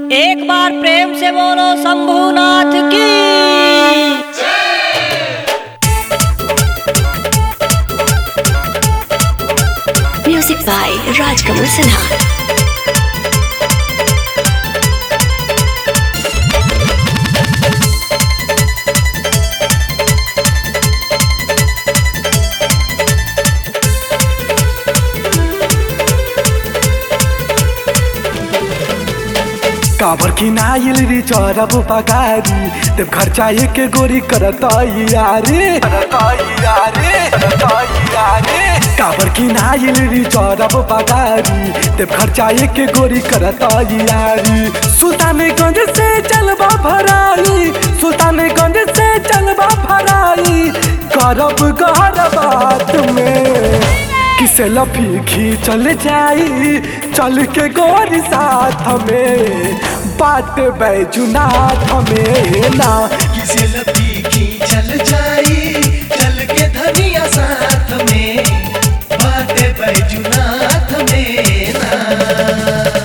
एक बार प्रेम से बोलो शंभुनाथ की Music by Rajkamal Sinha. काबर की नाइल री चरब पगारी देव खर्चा एक गोरी करता यारे करता यारे करता यारे काबर की नाइल री चरब पगारी देव खर्चा एक गोरी करता यारी सुल्तानगंज से चलबा भराई सुल्तानगंज से चलबा भराई करब गहर बात में किसे लफी खींचल जाई चल के गोरी साथ में बात बैजुनाथ में ना किसी लपी की चल जाई चल के धनिया साथ में बातें बैजुनाथ में ना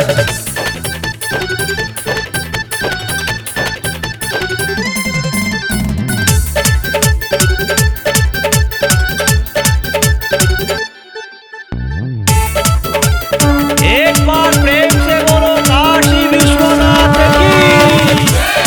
एक बार प्रेम से बोलो काशी विश्वनाथ की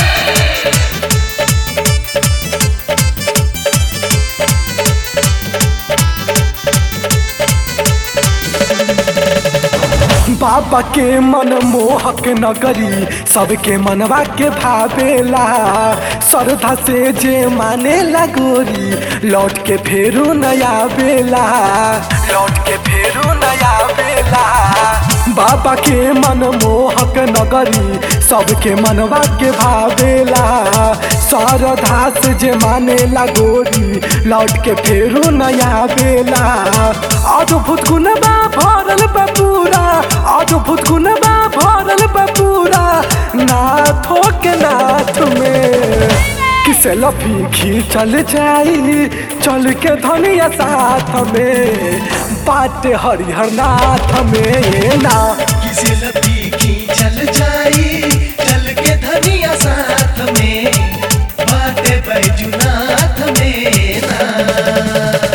बाबा के मन मोहक नगरी सबके मनवा के भावेला श्रद्धा से जे माने गोरी लौट के फेरू नया बेला लौट के फेरू नया बेला बाबा के मन मोहक नगरी सबके मनवा के भावेला श्रद्धा से जे माने गोरी लौट के फेरू नया बेला अद्भुत गुणबा भरल बा पूरा अद्भुत गुणबा भरल बा पूरा नाथो के नाथ में किसे लफी खींचल जाई चल के धनिया साथ में बाटे हरिहर नाथ में ना किसी लपी की चल जाई चल के धनिया साथ में बातें बैजुनाथ में ना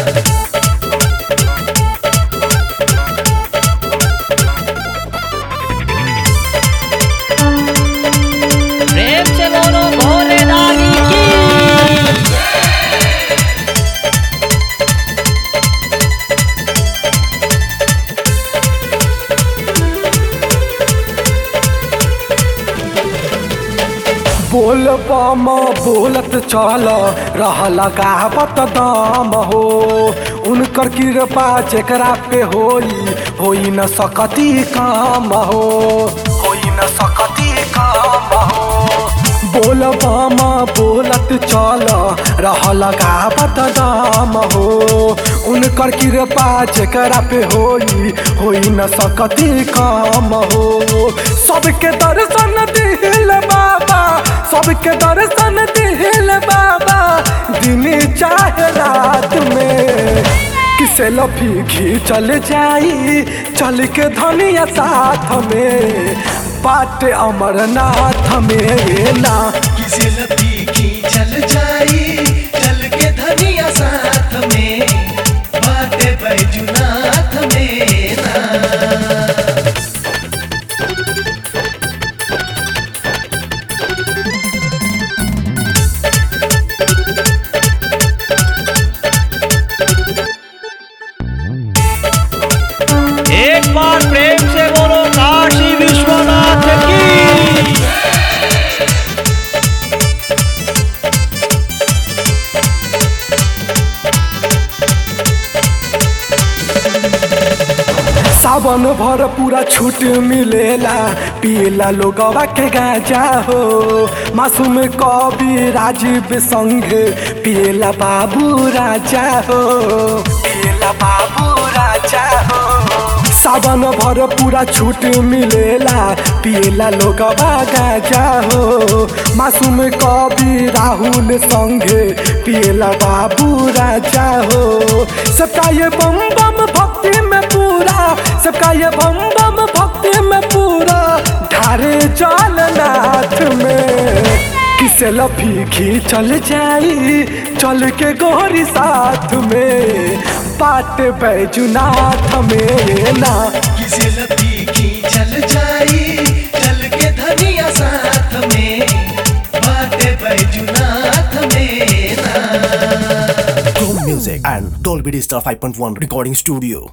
प्रेम से बोलो भोले दानी की बोल बम बोलत चल रहल गावत दाम हो उनकर कृपा जेकरा पे होई होई न सकती काम हो होई न सकती काम हो बोल बम बोलत चल रहल गावत दाम हो उनकर कृपा जेकरा पे होई होई न सकती काम हो सबके दर्शन दिल बाबा सबके दर्शन दिल बाबा दिन चाहे रात में किसे लफी खींचल जाई चल के धनिया साथ में बाट अमरनाथ में ना किसी लपी की चल जाई चल के धनिया साथ में बातें बैजुनाथ में ना एक बार प्रेम से बोलो काशी विश्वनाथ की सावन भर पूरा छूट मिलेला पीला लोगवा के गाजा हो मासूम कवि राजीव संग पीला बाबू राजा हो पीला बाबू राजा हो सावन भर पूरा छूट मिलेला पिएला लोग गाजा हो मासूम कवि राहुल संगे पिएला बाबू राजा हो सबका ये बम बम भक्ति में पूरा सबका ये बम बम भक्ति में पूरा ढारे जलनाथ में किसे लफी चल जाई चल के गोरी साथ में पाट बैजुनाथ में ना किसे लतीखी चल जाई चल के धनिया साथ में बाटे बैजुनाथ में ना Chrome Music and Dolby Digital 5.1 Recording Studio.